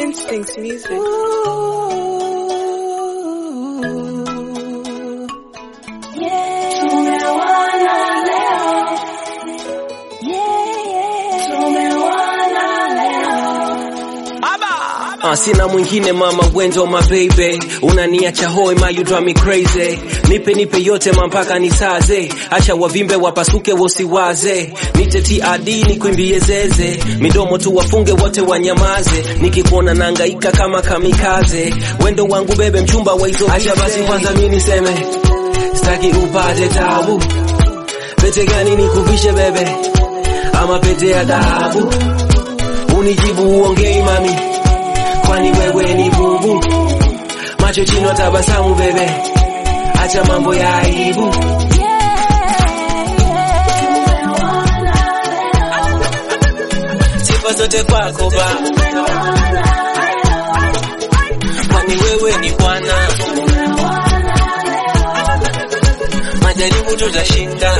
Instincts music. Uh, sina mwingine mama Gwenzo my baby unaniacha hoi ma you drive me crazy nipe nipe yote mampaka nisaze acha wavimbe wapasuke wosiwaze nite TRD nikwimbie zeze midomo tu wafunge wote wanyamaze nikikuona nangaika kama kamikaze wendo wangu bebe mchumba wa hizo acha basi kwanza mimi niseme sitaki upate tabu pete gani nikuvishe bebe ama pete ya dhahabu unijibu uongei mami kwani wewe ni bubu macho chini tabasamu bebe acha mambo ya aibu sifa zote kwako ba kwani wewe ni bwana majaribu tutashinda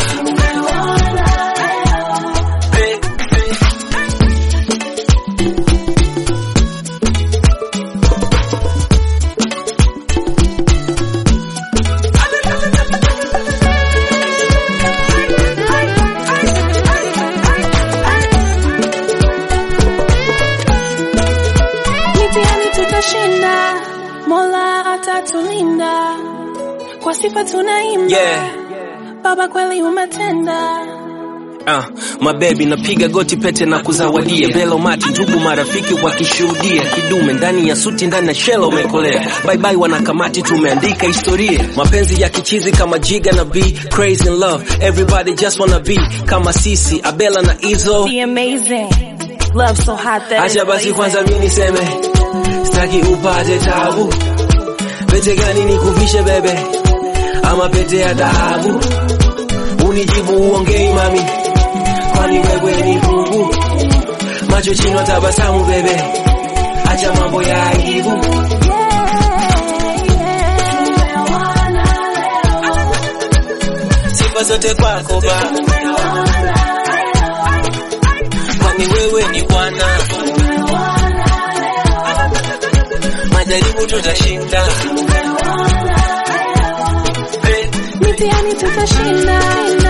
Eh, eh. Mitihani tutashinda, Mola atatulinda, kwa sifa tunaimba, Yeah. Baba kweli umetenda. Ah, mabebi napiga goti pete na kuzawadia belo mati ndugu marafiki wakishuhudia kidume ndani ya suti ndani ya shela umekolea bye bye wanakamati tumeandika historia mapenzi ya kichizi kama jiga na b crazy in love everybody just wanna be kama sisi abela na izo Be amazing. Love so hot that acha it's basi blazing. kwanza mimi niseme sitaki upate tabu pete gani nikuvishe bebe ama pete ya dhahabu unijibu uongei mami kwani wewe ni bubu macho chini tabasamu bebe acha mambo ya aibu sifa zote kwako ba kwani wewe ni bwana majaribu tutashinda Eh. Mitihani tutashinda,